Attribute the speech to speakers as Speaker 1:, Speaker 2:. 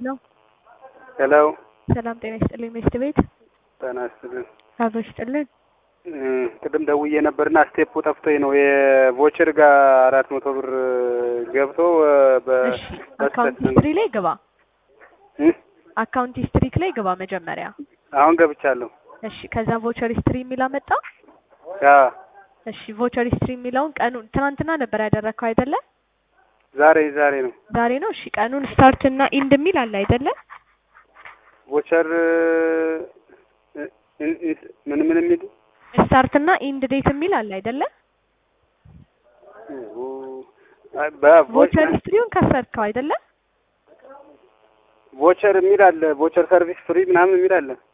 Speaker 1: ነው።
Speaker 2: ሄሎ
Speaker 1: ሰላም ጤና ይስጥልኝ። ሚስት ቤት
Speaker 2: ጤና ይስጥልን።
Speaker 1: አብሮ ይስጥልን።
Speaker 2: ቅድም ደውዬ ነበርና ስቴፑ ጠፍቶኝ ነው የቮቸር ጋር አራት መቶ ብር ገብቶ
Speaker 1: እሺ አካውንት ሂስትሪ ላይ ግባ። አካውንት ሂስትሪክ ላይ ግባ መጀመሪያ።
Speaker 2: አሁን ገብቻለሁ።
Speaker 1: እሺ ከዛ ቮቸር ሂስትሪ የሚል አመጣ።
Speaker 2: ያ
Speaker 1: እሺ ቮቸር ሂስትሪ የሚለውን ቀኑን ትናንትና ነበር ያደረግከው አይደለ?
Speaker 2: ዛሬ ዛሬ ነው
Speaker 1: ዛሬ ነው። እሺ ቀኑን ስታርት እና ኢንድ የሚል አለ አይደለ?
Speaker 2: ቮቸር ምን ምን የሚል
Speaker 1: ስታርት እና ኢንድ ዴት የሚል አለ አይደለ? ቮቸር ሂስትሪውን ከሰርከው አይደለ?
Speaker 2: ቮቸር የሚል አለ። ቮቸር ሰርቪስ ፍሪ ምናምን የሚል አለ።